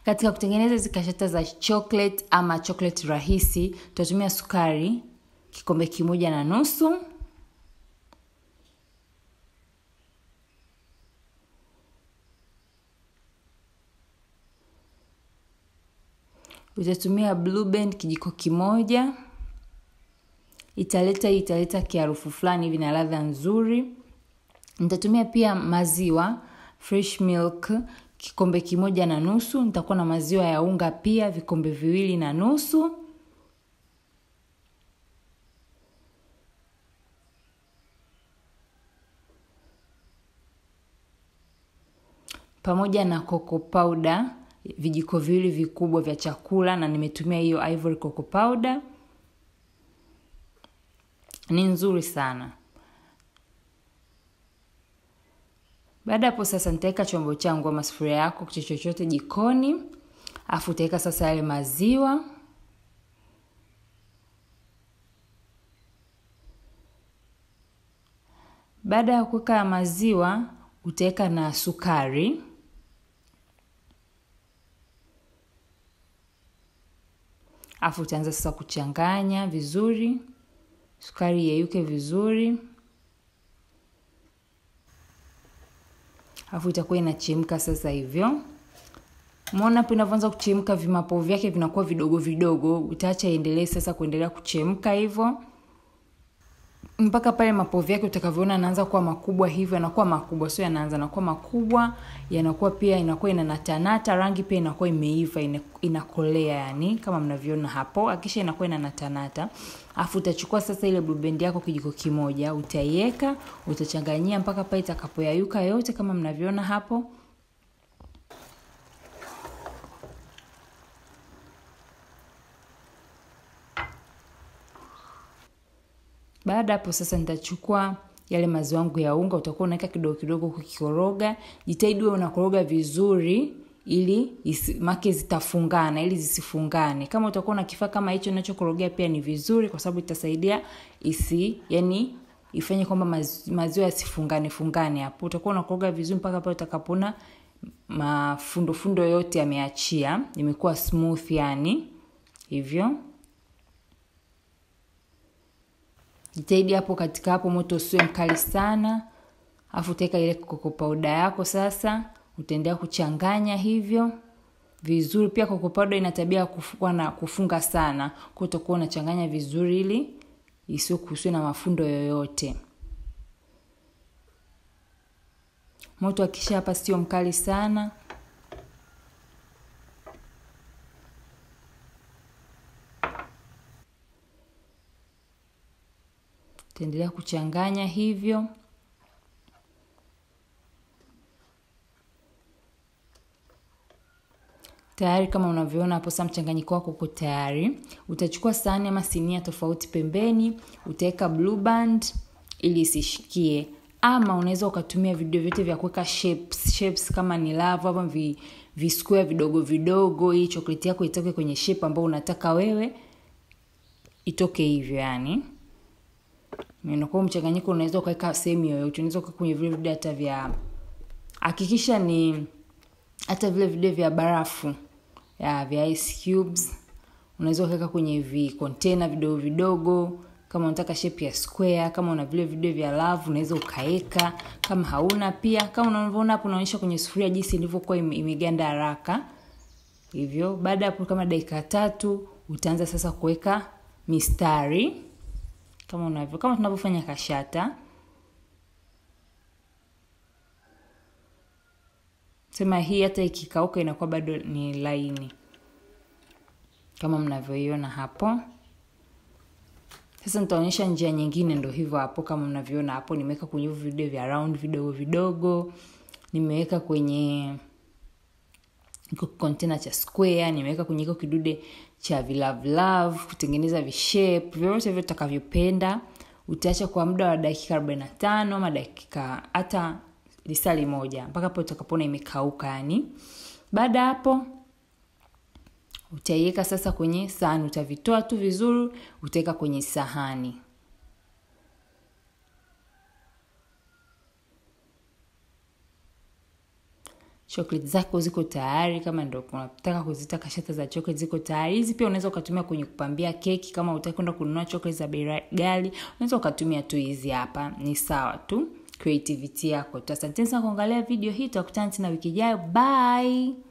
Katika kutengeneza hizi kashata za chocolate ama chocolate rahisi, tutatumia sukari kikombe kimoja na nusu. Utatumia blue band kijiko kimoja. Italeta italeta kiharufu fulani hivi na ladha nzuri. Nitatumia pia maziwa fresh milk kikombe kimoja na nusu. Nitakuwa na maziwa ya unga pia vikombe viwili na nusu. Pamoja na cocoa powder vijiko viwili vikubwa vya chakula na nimetumia hiyo ivory cocoa powder. Ni nzuri sana. Baada hapo sasa nitaweka chombo changu ama sufuria yako kitu chochote jikoni. Afu utaweka sasa yale maziwa. Baada ya kuweka maziwa, utaweka na sukari. Afu utaanza sasa kuchanganya vizuri. Sukari yeyuke vizuri. Afu itakuwa inachemka sasa hivyo. Umeona hapo inavyoanza kuchemka vimapo vyake vinakuwa vidogo vidogo. Utaacha iendelee sasa kuendelea kuchemka hivyo. Mpaka pale mapovu yake utakavyoona yanaanza kuwa makubwa hivyo, yanakuwa makubwa, sio yanaanza yanakuwa makubwa, yanakuwa pia inakuwa inanatanata, rangi pia inakuwa imeiva, inakolea yani kama mnavyoona hapo. Akisha inakuwa inanatanata. Afu utachukua sasa ile blue band yako kijiko kimoja, utaiweka, utachanganyia mpaka pale itakapoyayuka yote kama mnavyoona hapo. Baada hapo sasa nitachukua yale maziwa yangu ya unga, utakuwa unaweka kidogo kidogo kukikoroga. Jitahidi uwe unakoroga vizuri ili isi, make zitafungana ili zisifungane. Kama utakuwa na kifaa kama hicho unachokorogea pia ni vizuri kwa sababu itasaidia isi yani ifanye kwamba maziwa yasifungane fungane hapo. Utakuwa unakoroga vizuri mpaka pale utakapona mafundo fundo yote yameachia, imekuwa smooth yani. Hivyo. Jitahidi hapo katika hapo moto usiwe mkali sana. Afu utaweka ile cocoa powder yako sasa, utaendelea kuchanganya hivyo vizuri. Pia cocoa powder ina tabia kufunga na kufunga sana. Kwa hiyo utakuwa unachanganya vizuri ili isiwe kusiwe na mafundo yoyote. Moto akisha hapa sio mkali sana. Utaendelea kuchanganya hivyo. Tayari kama unavyoona hapo sasa mchanganyiko wako uko tayari. Utachukua sahani ama sinia tofauti pembeni, utaweka blue band ili isishikie. Ama unaweza ukatumia video vyote vya kuweka shapes, shapes kama ni lava ama vi, vi square vidogo vidogo ili chocolate yako itoke kwenye shape ambayo unataka wewe itoke hivyo yani. Inakuwa mchanganyiko unaweza ukaweka sehemu yoyote. Unaweza ukaweka kwenye vile video hata vya hakikisha ni hata vile video vya barafu ya vya ice cubes. Unaweza ukaweka kwenye vi container vidogo vidogo kama unataka shape ya square, kama una vile video vya love unaweza ukaweka. Kama hauna pia, kama unavyoona hapo unaonyesha kwenye sufuria jinsi ilivyokuwa imeganda haraka. Hivyo, baada hapo kama dakika tatu utaanza sasa kuweka mistari kama unavyo kama tunavyofanya kashata. Sema hii hata ikikauka inakuwa bado ni laini kama mnavyoiona hapo. Sasa nitaonyesha njia nyingine, ndo hivyo hapo kama mnavyoona hapo. Nimeweka kwenye video vya round vidogo vidogo, nimeweka kwenye iko container cha square, nimeweka kwenye iko kidude cha vilavlav kutengeneza vishape vyovyote vile utakavyopenda. Utaacha kwa muda wa dakika arobaini na tano ama dakika hata lisali moja mpaka hapo utakapoona imekauka yani. Baada hapo utaiweka sasa kwenye sahani, utavitoa tu vizuri, utaweka kwenye sahani. chocolate zako ziko tayari kama ndo unataka kuzita kashata za chocolate ziko tayari hizi pia unaweza ukatumia kwenye kupambia keki kama utaki kwenda kununua chocolate za bei ghali unaweza ukatumia tu hizi hapa ni sawa tu creativity yako tu asanteni sana kuangalia video hii tutakutana tena wiki ijayo bye